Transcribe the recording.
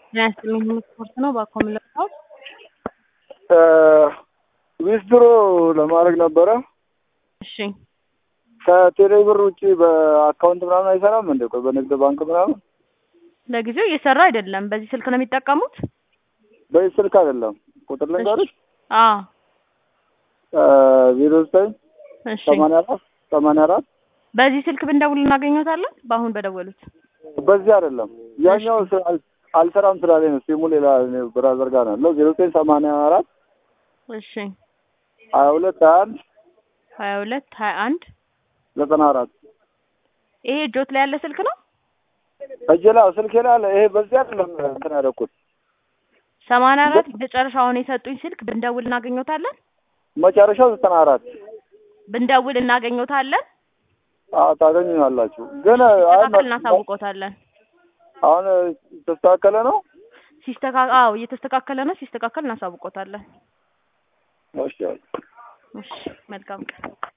ጤና ይስጥልኝ ሁሉ ስፖርት ነው። ባኮ ምለካው ዊዝድሮ ለማድረግ ነበረ። እሺ ከቴሌ ብር ውጭ በአካውንት ምናምን አይሰራም እንዴ? ቆይ በንግድ ባንክ ምናምን ለጊዜው እየሰራ አይደለም። በዚህ ስልክ ነው የሚጠቀሙት? በዚህ ስልክ አይደለም። ቁጥር ልንገርሽ አዎ ዜሮ ዘጠኝ እሺ። ሰማንያ አራት ሰማንያ አራት በዚህ ስልክ ብንደውል እናገኘታለን? በአሁን በደወሉት በዚህ አይደለም ያኛው ስ- አል- አልሰራም ስላለኝ ነው። ሲሙ ሌላ እኔ ብራዘር ጋር ነው ያለው። ዜሮ ዘጠኝ ሰማንያ አራት እሺ ሀያ ሁለት ሀያ አንድ ሀያ ሁለት ሀያ አንድ ዘጠና አራት ይሄ እጆት ላይ ያለ ስልክ ነው። እጄ ላይ ስልኬ ላይ አለ። ይሄ በዚህ አይደለም እንትን ያደረኩት ሰማንያ አራት መጨረሻውን የሰጡኝ ስልክ ብንደውል እናገኘታለን? መጨረሻው ዘጠና አራት ብንደውል እናገኘታለን? አዎ ታገኙኛላችሁ። ግን አይ ሲስተካከል እናሳውቆታለን። አሁን ተስተካከለ ነው። ሲስተካከል አዎ እየተስተካከለ ነው። ሲስተካከል እናሳውቆታለን። እሺ እሺ መልካም ቀን